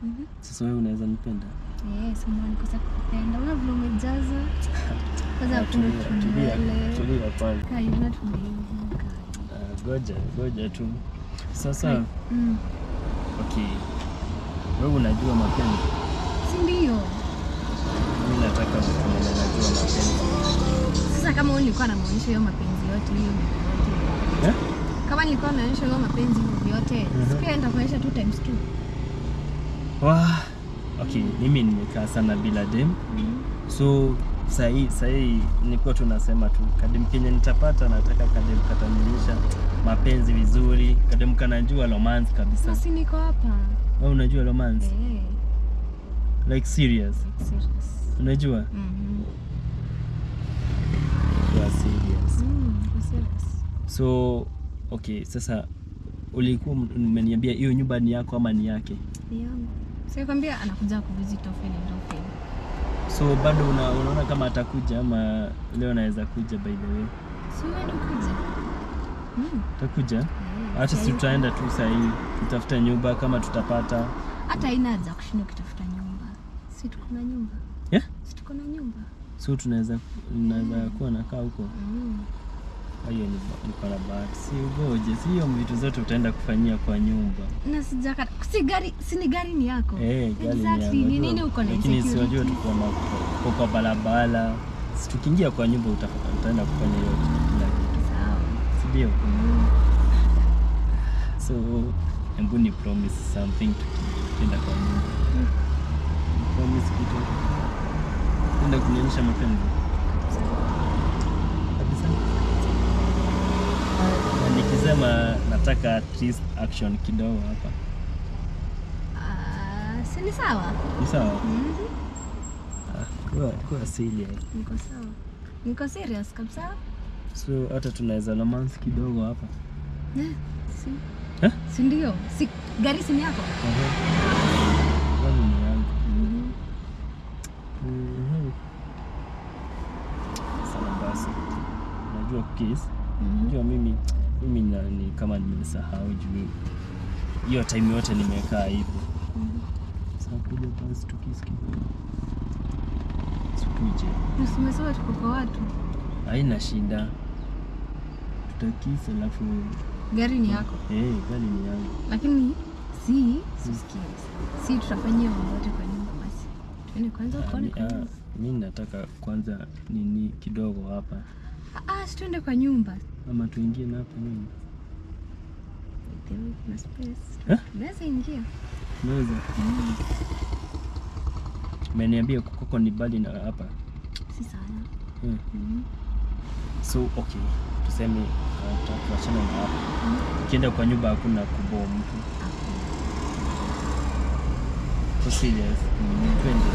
Mhm. Sasa wewe unaweza nipenda? Eh, si mbona nikosa kukupenda. Una vile umejaza. Kwanza Ah, hakuna tulia, tulia, tumbele. tulia kwanza. Kai, una tumbele. Kai. Ah, Goja, goja tu. Sasa Kai. Mm. okay, wewe unajua mapenzi, Si ndio? mimi nataka mtu mwenye anajua mapenzi Sasa kama wewe ulikuwa unamwonyesha hiyo mapenzi yote hiyo yote. eh? Kama nilikuwa naonyesha hiyo mapenzi yote, Mhm. si pia nitakuonyesha two times two. Wah, okay, mimi nimekaa sana bila dem so sahii sahii nilikuwa tunasema tu kadem kenye nitapata nataka kadem katanionyesha mapenzi vizuri kadem kanajua romance kabisa Sasa niko hapa. wewe unajua romance Eh, like serious serious. unajua Mhm. kuwa serious Mm, niko serious. so okay sasa ulikuwa umeniambia hiyo nyumba ni yako ama ni yake Ni yangu. Sasa kwambia anakuja kuvisit often and often. so bado una, unaona kama atakuja ama leo anaweza kuja by the way Si uende ukuje. Mm. atakuja Eh, hata si sasa tutaenda tu sahii tutafuta nyumba kama tutapata hata haina haja ya kushinda ukitafuta nyumba. Si tuko na nyumba. Yeah? Si tuko na nyumba. so tunaweza tunaweza kuwa nakaa huko Mm. hiyo ni niko na bahati si ugoje si hiyo vitu zote utaenda kufanyia kwa nyumba Na sijaka si gari si ni gari ni yako. Eh, gari ni Exactly. yangu, Ni nini najua. uko na lakini si wajua insecurity? tuko na uko kwa barabara Si tukiingia kwa nyumba uta- utaenda kufanya hiyo kila kitu Sawa. si ndio Mm. so hebu ni promise something tuki- tukienda kwa nyumba Mm. promise kitu enda kunionyesha mapenzi kabisa na nikisema nataka at least action kidogo hapa Ah, si ni sawa? ni sawa Mhm. Ah, kuwa, kuwa serious Niko sawa. Niko serious kabisa. so hata tunaweza romance kidogo hapa Eh, si. Eh? Si ndio? Si gari si ni yako? Kwani ni yangu Mhm. Mhm. Sawa basi najua kiss Mhm. Unajua mimi mimi na, ni kama nimesahau juu hiyo time yote nimekaa hivyo. Mhm. Sasa kuja basi tukisikia. Sikuje. Na si umesema tuko kwa watu. Haina shida. Tutakisa alafu Gari ni yako. eh gari ni yangu. Lakini si sisikie. Si tutafanyia mambo yote kwa nyumba basi. Tuende kwanza Ah, ukaone mi- kwa ah, nyumba. Mimi nataka kwanza nini kidogo hapa Ah, ah, si tuende kwa nyumba. ama tuingie na hapa nyumba. There kuna space. Eh? Unaweza ingia. Naweza. Mm. Umeniambia kukoko ni bali na hapa. Si sana. Hmm. Mhm. So okay, tuseme uh, tu- tuachane na hapa. Mhm. Ukienda kwa nyumba hakuna kuboa mtu. So serious. Twende.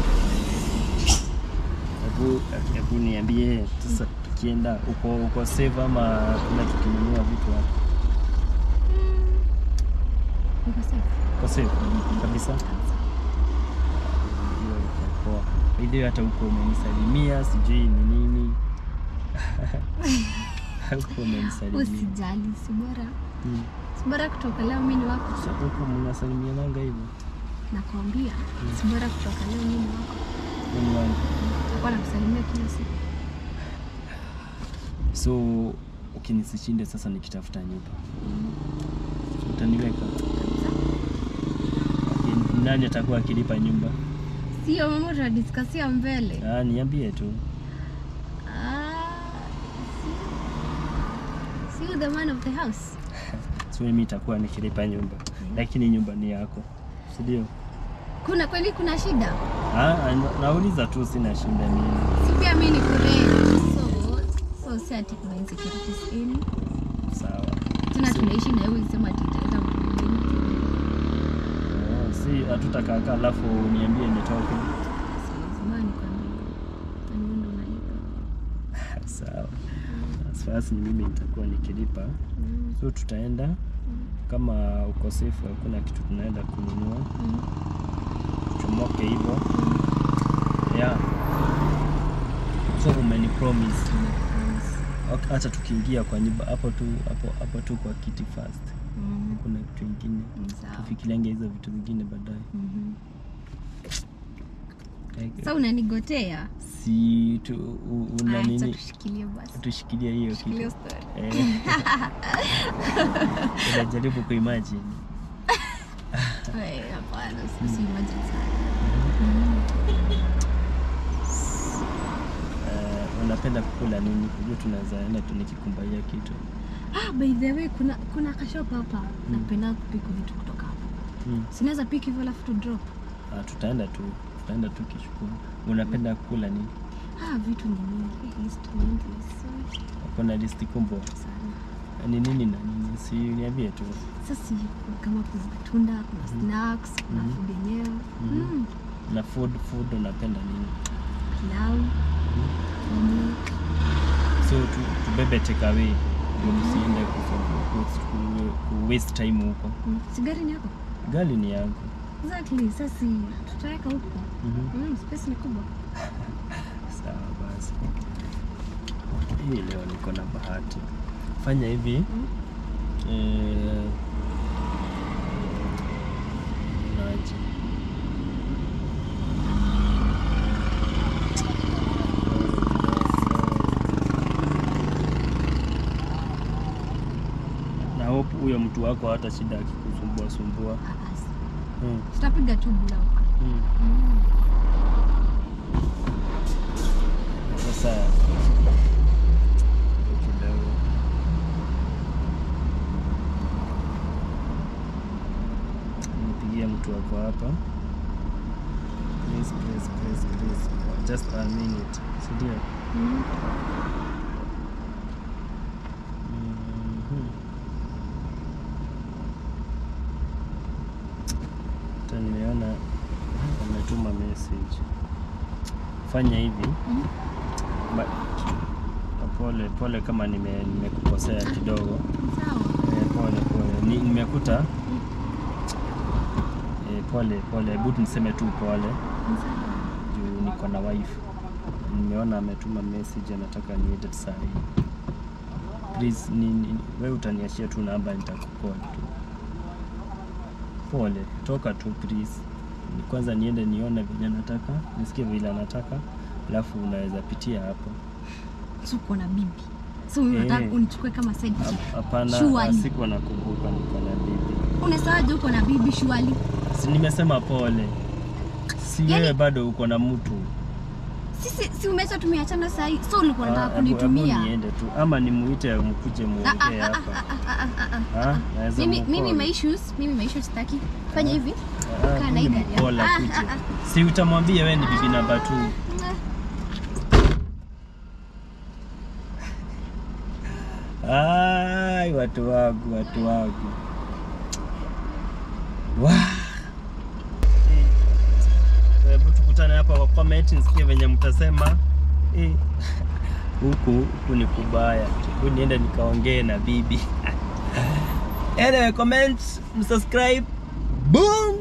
Hebu hebu niambie sasa tukienda uko uko save ama kuna tukinunua vitu hapa? Mm. Niko safe. Uko save kabisa. Hiyo iko poa. Ile hata huko umenisalimia sijui ni nini. Huko umenisalimia. Usijali, si bora. Hmm. Si bora kutoka leo mimi ni wako. Sasa huko mnasalimiananga hivyo? Nakwambia, si bora kutoka leo mimi ni wako. Mimi wangu. Nitakuwa nakusalimia kila siku. So ukinisishinde sasa nikitafuta nyumba utaniweka Okay, nani atakuwa akilipa nyumba? Sio mambo tunadiskasia mbele. Ah, niambie tu. Ah, si- si you the man of the house. So mimi itakuwa nikilipa nyumba, lakini nyumba ni yako, si ndio? Kuna kweli kuna shida? Ah, na- nauliza tu, sina shida mimi. Si pia mimi ni kurei. So, so si ati kuna insecurities in. Sawa. Tena So- tunaishi na wewe sema ati italeta mambo mengi. Oh, si hatutakaa alafu niambie nitoke. Si lazima nikwambie. Na wewe ndo unalipa. Sawa. As far as ni mimi nitakuwa nikilipa, Mm, so tutaenda kama ukosefu, hakuna kitu tunaenda kununua, mm, chomoke hivyo mm. yeah. So umeni promise Nimepromise. Ok, hata tukiingia kwa nyumba hapo tu hapo hapo tu kwa kiti first, Mm, kuna kitu ingine ni sawa. tufikiriange hizo vitu vingine baadaye. Mhm. Sasa unanigotea. si tu, u, una Aya, acha nini tushikilie basi. tushikilia hiyo Tushikilie kitu story. Eh. unajaribu kuimagine Eh, hapana, usi imagine sana. Eh, unapenda kukula nini kujua tunaweza enda tu nikikumbaia kitu Ah, by the way kuna kuna kashop hapa. Napenda kupika vitu kutoka hapa. mm. Sinaweza piki hivyo alafu tu drop. ah, tutaenda tu tutaenda tu kishukuru unapenda kukula nini Ah, vitu ni mingi. List mingi. So, kuna listi kubwa sana. ni nini na nini si niambie tu Sasa kama kuna matunda, kuna snacks, kuna Mhm. food yenyewe. Mhm. Mm. na food food unapenda nini Pilau. Mm. so tu, tubebe takeaway ndio tusiende ku- ku- ku- ku waste time huko Mm. Sigari ni yako? gari ni yangu Exactly. Sasa tutaweka huko. Mhm. Mm, space ni kubwa. sawa basi hii leo niko na bahati fanya hivi Mm. eh, naje na hope huyo mtu wako hata shida akikusumbua sumbua Ah, basi. hmm. Tutapiga tu block. Hmm. Mm. Sasa kidogo nipigia mtu wako hapa. Please, please, please, please. Just a minute. Si ndio? Mm. Mhm. Hata nimeona ametuma message. Fanya hivi. Mm. Ba- Pole pole kama nime nimekukosea kidogo. Sawa. Eh, pole pole. Ni, nimekuta eh, pole pole. Hebu niseme tu pole Sawa. juu niko na wife. Nimeona ametuma message anataka niende saa hii. Please ni, ni, wewe utaniachia tu namba nitakukall tu. Pole, toka tu please. Ni Kwanza niende nione vile anataka, nisikie vile anataka, alafu unaweza pitia hapo. So uko na bibi. So mimi nataka Eh. unichukue kama side chick. Hap- Hapana, Surely. sikuwa nakumbuka niko na bibi. Unasawaje uko na bibi shwali? Si nimesema pole. Si Yaani- wewe bado uko na mtu. Sisi si umesha tumeachana saa hii. So ulikuwa Ah, unataka hebu- hebu kunitumia. niende tu ama nimuite mkuje Ah, ah, muongee ah, hapa. ah, ah, ah, ah, ah. Ah, naweza Mimi mimi mcall. my issues, mimi my issues sitaki. Fanya hivi. Ah, kaa na hii mimi gari yako. mcall Ah, akuje. ah, ah. Si utamwambia wewe ni bibi namba 2. Ai, watu wangu, watu wangu. Wa. Eh, Hebu tukutane hapa kwa comment nisikie venye mtasema. Eh, Huku huku ni kubaya. Hebu niende nikaongee na bibi. Anyway, comment, msubscribe. Boom.